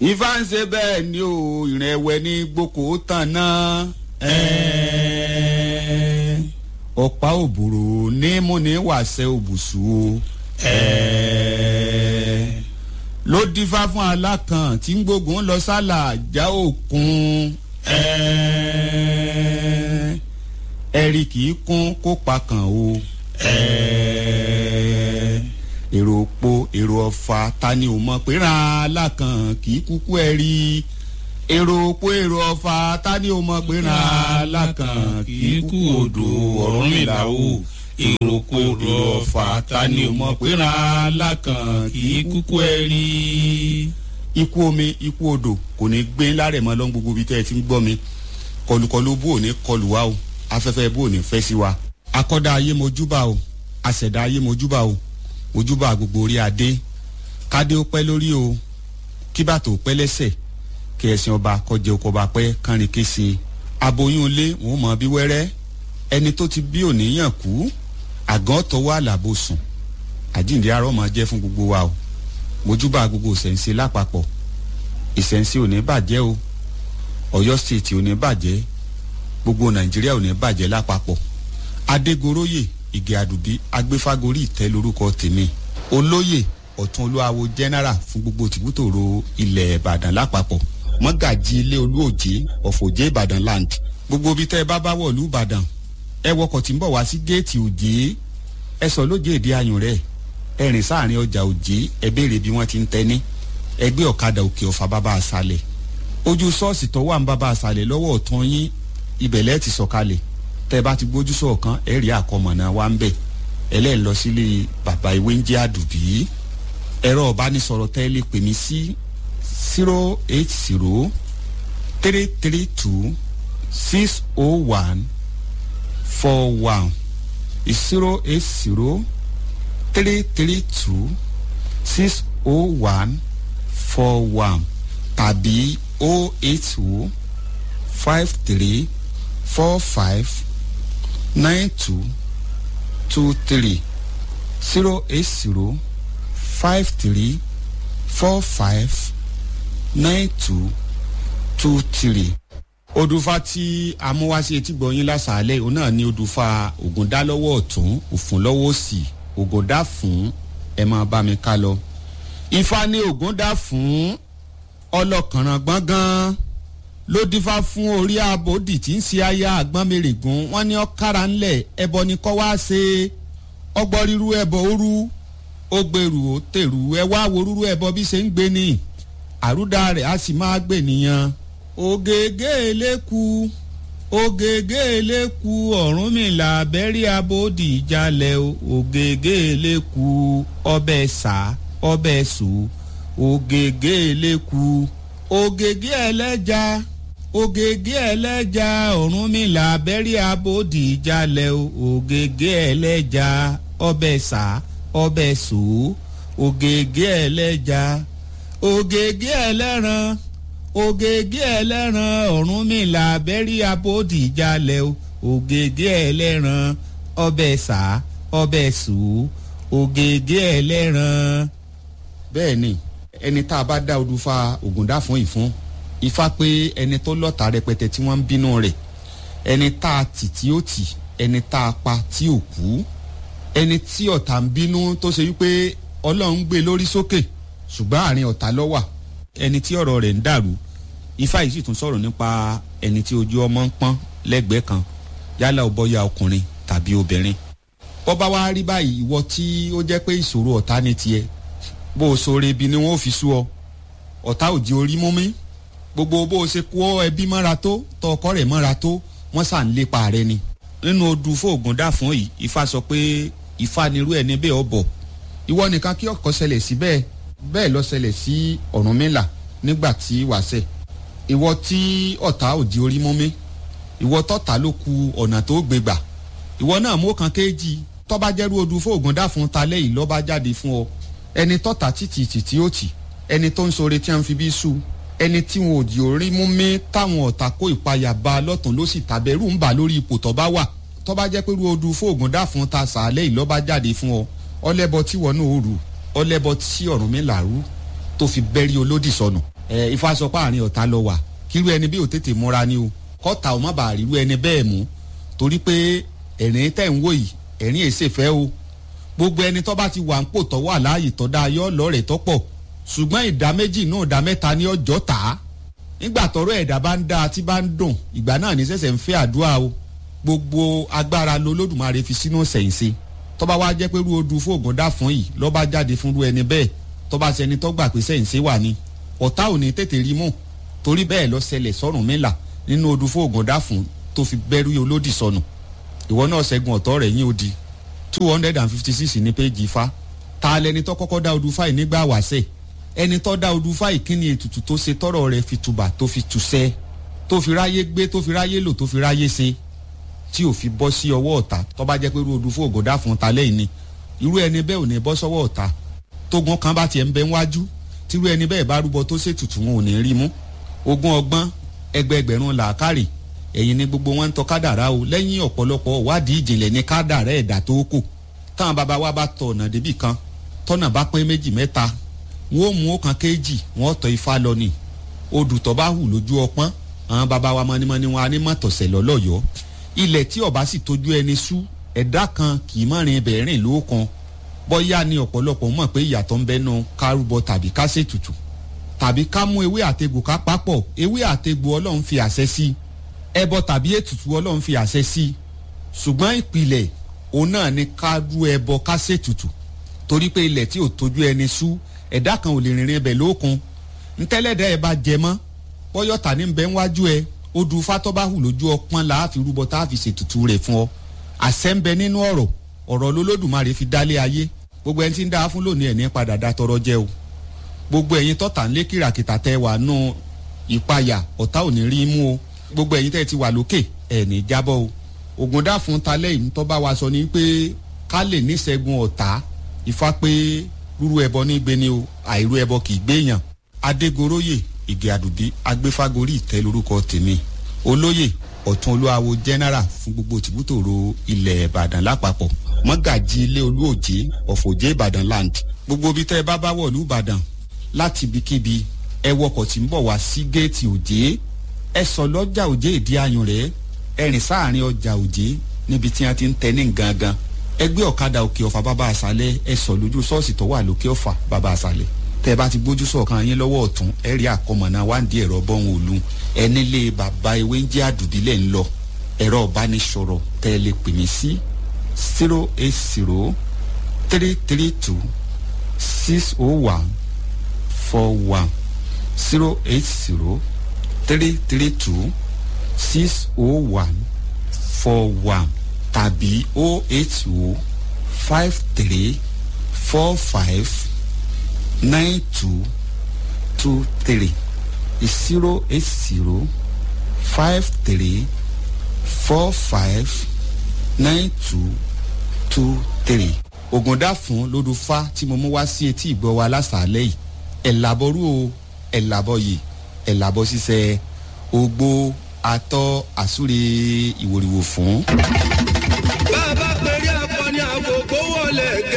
ifá ń ṣe bẹ́ẹ̀ ni o ìrìn ẹ̀wẹ̀ ní gboko tán náà. ẹ̀ẹ́ ọ̀pá òbúrò ní múni wàṣẹ òbùsù o. ẹ̀ẹ́ ló dífá fún alákan tí ń gbógun lọ sálà já òkun. ẹ̀ẹ́ ẹ̀rí kì í kún kó pa kàn o. ẹ̀ẹ́ èrò òpó èrò ọ̀fà ta ni ò mọ̀ pé ràn án lákàn kì í kúkú ẹ̀ rí èrò òpó èrò ọ̀fà ta ni ò mọ̀ pé ràn án lákàn kì í kú odò ọ̀run mi là o èrò òpó èrò ọ̀fà ta ni ò mọ̀ pé ràn án lákàn kì í kúkú ẹ̀ rí. ikú omi ikú odò kò ní gbé lárẹ̀ mọ́ lọ́n gbogbo ibi tẹ́ ẹ ti ń gbọ́ mi kọlùkọlù bó ò ní kọlù wa o afẹ́fẹ́ bó ò ní fẹ́ sí wa akọ́dá ayé mojúbà o àṣẹ̀dá ayé mojúbà o ojúbà gbogbo orí adé kádé ó pẹ́ lórí o kí bàtò pẹ́ lẹ́sẹ̀ kí ẹ̀sìn ọba kọjá oko ọba pẹ́ kánrin kése aboyún ilé wọn mọ bí wẹ́rẹ́ ẹni tó ti bí òníyàn kú àgàn tọwọ́ àlàbò sùn àjíǹde arọ́ máa jẹ́ fún gbogbo wa o mojúbà gbogbo ìṣẹ̀ǹsì lápapọ̀ ìṣẹ̀ǹsì ò ní bàjẹ́ o ọ̀yọ́ stéètì ò ní bàjẹ́ gbogbo nàìjíríà ò ní bàjẹ́ lápapọ̀ adégoróyè ìgè àdùbí agbéfágorí ìtẹ́ lórúkọ tèmi olóyè ọ̀tún olúwawo general fún gbogbo tìbútòrò ilẹ̀ ìbàdàn lápapọ̀ mọ́gàjì ilé olúòjé ọ̀fọ̀jẹ́ ìbàdàn land gbogbo ibi tẹ́ ẹ bá bá wọ̀lú ìbàdàn ẹ wọkọ̀ tí ń bọ̀ wá sí géètì òjé ẹ sọ lójé èdè ayùn rẹ̀ ẹ rìn sáàrin ọjà òjé ẹ béèrè bí wọ́n ti ń tẹ́ni ẹgbẹ́ ọ̀kadà òkè ọ̀fà bàbá àṣàlẹ̀ ojú ṣọ́ọ̀ṣì tó wà ń bàbá àṣàlẹ̀ lọ́wọ́ ọ̀tún yín ibẹ̀lẹ́ ti sọ̀kalẹ̀ tẹ́ bá ti gbójú sọ̀kan ẹ̀ rí àkọmọ̀nà wa ń bẹ̀ ẹlẹ́ẹ̀ lọ sílé bàbá ìwé ń jẹ́ àdùbí ẹ̀rọ ọ̀bánisọ̀rọ̀ tẹ́ lè pè mí sí zero eight zero three three two six oh one four one zero eight zero three three two six oh one four one tàbí oh eight oh five three four five nine two two three zero eight zero five three four five nine two two three. odùfà tí amúwáṣe etí gbọ̀nyìn lásàálẹ̀ òun náà ní odùfà ògùndá lọ́wọ́ ọ̀tún òfun lọ́wọ́ òsì ògùndá fún ẹ máa bá mi ká lọ. ifá ní ògùndá fún ọlọ́kànràn gbọ̀ngàn ló dífá fún orí abòdì tí ń ṣe aya àgbọn mèrègún wọn ní ọkàrà ńlẹ ẹbọ ni kọ wá ṣe ọgbọ ríru ẹbọ òru ó gbèrú ó tèrú ẹ wá wo rúru ẹbọ bí ṣe ń gbé ni àrúdà rẹ á sì máa gbè nìyẹn. ògègé eléku ògègé eléku ọ̀run mi là bẹ́rí abòdì ìjàlẹ̀ ògègé eléku ọbẹ̀ sá ọbẹ̀ sùn ògègé eléku ògègé ẹlẹ́ja ògègé ẹlẹ́ja ọ̀run mi là bẹ́rí abòdì ìjàlẹ̀ ògègé ẹlẹ́ja ọbẹ̀ sá ọbẹ̀ sò ògègé ẹlẹ́ja ògègé ẹlẹ́ran ògègé ẹlẹ́ran ọ̀run mi là bẹ́rí abòdì ìjàlẹ̀ ògègé ẹlẹ́ran ọbẹ̀ sá ọbẹ̀ sò ògègé ẹlẹ́ran. bẹ́ẹ̀ ni ẹni tá a bá dá odù fa ògùndá fún ìfún ifá pé ẹni tó lọ́ta rẹpẹtẹ tí wọ́n ń bínú rẹ̀ ẹni tá a tì tí ó tì ẹni tá a pa tí ò kú ẹni tí ọ̀tá ń bínú tó ṣe wípé ọlọ́run gbé lórí sókè ṣùgbọ́n àárín ọ̀tá lọ́wà ẹni tí ọ̀rọ̀ rẹ̀ ń dàrú ifá yìí sì tún sọ̀rọ̀ nípa ẹni tí ojú ọmọ ń pọ́n lẹ́gbẹ̀ẹ́ kan yálà ó bọ́yá ọkùnrin tàbí obìnrin bọ́ bá wá rí báyìí ìwọ tí ó jẹ́ pé ìṣòro ọ̀tá ní tiẹ̀ bó o sọ̀rọ̀ ibi ni wọ́n fi sú ọ ọ̀tá òjì orí mú mi gbogbo bó o ṣe kó ẹbí mọ́ra tó tọ ọkọ rẹ̀ mọ́ra tó wọ́n sà ń lépa rẹ ni nínú odù fóògùn dà fún yìí ifá sọ pé ifá nirú ẹ̀ níbẹ̀ ọ̀bọ̀ ìwọ nìkan kí ọkọ̀ ṣẹlẹ̀ sí bẹ́ẹ̀ bẹ́ẹ̀ lọ ṣẹlẹ̀ sí ọ̀rúnmìlà nígbà tí wàṣẹ ìwọ tí ọ̀tá òjì orí mú mi ìwọ tọ́ta ló ku ọ̀nà tó gbégbà ìwọ náà mú kan kéjì tọ́ba jẹ́rú odù fóògùn dà fún talẹ́ yìí lọ́ba jáde fún ọ ẹni tọ́ta títì títí ó tì ẹni tó ń sore tí wọ́n fi bí sú ẹni tí wọn ò di orí mú mi táwọn ọ̀tá kó ìpayà bá lọ́tún ló sì tàbẹ̀rù ń bà lórí ipò tó bá wà tó bá jẹ́ pé ru odù fóògùn dà fún ta sàálẹ̀ yìí lọ́ba jáde fún ọ ọlẹ́bọ tí wọn náà rù ọlẹ́bọ tí ọ̀run mi là rú tó fi bẹ́rí olódì sọnù ẹ ifá sọ pé àárín ọ̀tá lọ wà kírú ẹni bí ò tètè múra ni o kọ́ta ò má bàa rírú ẹni bẹ́ẹ̀ mú torí pé ẹ̀rín tẹ̀ ń wò yìí ẹ̀rín èsè fẹ́ o gbogbo ẹni tó bá ti wà ń pò tọ́ wà láàyè tọ́ da ayọ́ lọ́rẹ̀ tọ́ pọ̀ ṣùgbọ́n ìdá méjì náà ìdá mẹ́ta ní ọjọ́ tà á nígbà tọ́rọ̀ ẹ̀dá bá ń dá tí bá ń dùn ìgbà náà ní sẹ̀sẹ̀ ń fẹ́ àdúrà o gbogbo agbára lolódùmarè fi sínú sẹ̀yìnse tọ́ba wá jẹ́ pé rú odù fóògùn dá fún yìí lọ́ba jáde fún rú ẹni bẹ́ẹ̀ tọ́ba sẹni tó gbà pé sẹ̀yìnse wà ní ọ̀tá ò ní tètè rí mú torí bẹ́ẹ̀ lọ ṣẹlẹ̀ sọ́rùn mẹ́la nínú odù fóògùn dá fún tó fi bẹ́rù olódì sọnù ìwọ náà ṣẹ́gun ọ̀tọ́ rẹ̀ yín odi two hundred and fifty six ní péjì ifá ta lẹni tó kọ́kọ́ dá odù fáì nígbà wàṣẹ ẹni tó dá odù fáì kí ni ètùtù tó ṣe tọrọ rẹ̀ fi tùbà tó fi tùṣẹ́ tó fi ráyé gbé tó fi ráyé lò tó fi ráyé ṣe tí ò fi bọ́ sí ọwọ́ ọ̀tá tó bá jẹ́ pé irú odù fún ògòdá fún ta lẹ́yìn ni irú ẹni bẹ́ẹ̀ ò ní bọ́ sọ́wọ́ ọ̀tá tógun kan bá tiẹ̀ ń bẹ wájú tírú ẹni bẹ́ẹ̀ bá rúbọ tó ṣètùtù wọn ò ní rí mú ogún ọgbọ́n ẹgbẹẹgbẹ̀rún làákàrè ẹ̀yìn ni gbogbo wọn ń tọ́ kádàrá o lẹ́yìn ọ̀pọ̀lọpọ̀ wádìí ìjìnlẹ̀ ní kádàrá ẹ̀dá tó kù táwọn bàbá wa bá tọ̀ ọ̀nà débì kan tọ́nà bá pín méjì mẹ́ta wọn ò mú ọ̀kan kéjì wọn tọ́ ifá lọ ni odù tó bá hù lójú ọpọ́n àwọn bàbá wa mọ́nímọ́ní wọn á ní mọ̀tọ̀sẹ̀ lọ́lọ́yọ̀ọ́ ilẹ̀ tí ọba sì tójú ẹni sú ẹ̀dá kan kì í mọ̀rin ibẹ̀ rìn lóòkan bọ́yá ni ọ̀pọ̀lọpọ̀ mọ̀ pé ìyàtọ̀ ń bẹ́nu kárúbọ tàbí ká ṣètùtù tàbí ká mú ewé àtegbò ká papọ̀ ewé àtegbò ọlọ́run fi àṣẹ sí ẹbọ tàbí ètùtù ọlọ́run fi àṣẹ sí ṣùgbọ́n ìpìlẹ̀ òun náà ni ká rú ẹbọ ká ṣètùtù torí pé ilẹ̀ tí ò tójú ẹni sú ẹ̀dá kan ò lè rìnrìn ibẹ̀ lóòkan ntẹ́lẹ̀dẹ́ ẹ bá jẹ mọ́ bọ́yọ̀tà ní bẹ́ẹ̀ wájú ẹ odù fatọ́báhù lójú ọpọ́n la fi rúbọ tá a fi ṣètùtù rẹ̀ fún ọ àṣẹ ń bẹ nínú ọ̀rọ̀ ọ̀rọ̀ lolódùmarè fi dálé ayé gbogbo ẹni tí ń dá fún lónìí ẹ̀ ní padà dá tọrọ jẹ o gbogbo ẹ̀yin tọ́ta ńlé kìràkìtà tẹ wà nù ìpayà ọ̀tá ò ní rí mú o gbogbo ẹ̀yin tẹ́ ti wà lókè ẹ̀ ní jábọ́ o ògùn dá fún talẹ́ yìí tó bá wa sọ ni pé ká lè níṣẹ́gun ọ̀tá ifá pé rúrú ẹbọ ní gbé ni o àìrú ẹbọ kì í gbéyàn adégoróyè ìgè àdùbí agbéfágorí ìtẹ́ lórúkọ tèmi olóyè ọ̀tún olúwawo general fún gbogbo tìbútòrò ilẹ̀ ìbàdàn lápapọ̀ mọ́gàjì ilé olúòjé ọ̀fọ̀jẹ́ ìbàdàn land gbogbo ibi tẹ́ ẹ bá bá wọ̀lú ìbàdàn láti ibikíbi ẹ wọkọ̀ tí ń bọ̀ wá sí géètì òjé ẹ sọ lọ́jà òjé ìdí ayùn rẹ̀ ẹ rìn sáàrin ọjà òjé níbi tí wọ́n ti ń tẹ ní gangan ẹ gbé ọ̀kadà òkè ọ̀fà bàbá àṣálẹ̀ ẹ sọ lójú ṣọ́ọ̀ṣì tó wà lókè ọ̀fà bàbá àṣálẹ̀ tẹ bá ti gbójú sọ̀kan yín lọ́wọ́ ọ̀tún ẹ rí àkọmọ̀nà wáǹdí ẹ̀rọ bọ́hùn òlu ẹ nílé bàbá ewé ń jẹ́ àdùbílẹ̀ ń lọ ẹ̀rọ ìbánisọ̀rọ̀ tẹ ẹ lè pè mí sí zero eight zero three three two six oh one four one zero eight zero three three two six oh one four one tàbí oh eight oh five three four five nine two two three zero eight zero five three four five nine two two three. ògùndà fún lódùfá tí mo mú wá sí etí ìgbọ́ wa lásàálẹ̀ yìí ẹ̀ làbọ̀rú o ẹ̀ làbọ̀ yìí ẹ̀ làbọ̀ ṣiṣẹ́ ogbó atọ́ àsúre ìwòrìwò fún. bá a bá pèrè akọni àkókò wọlé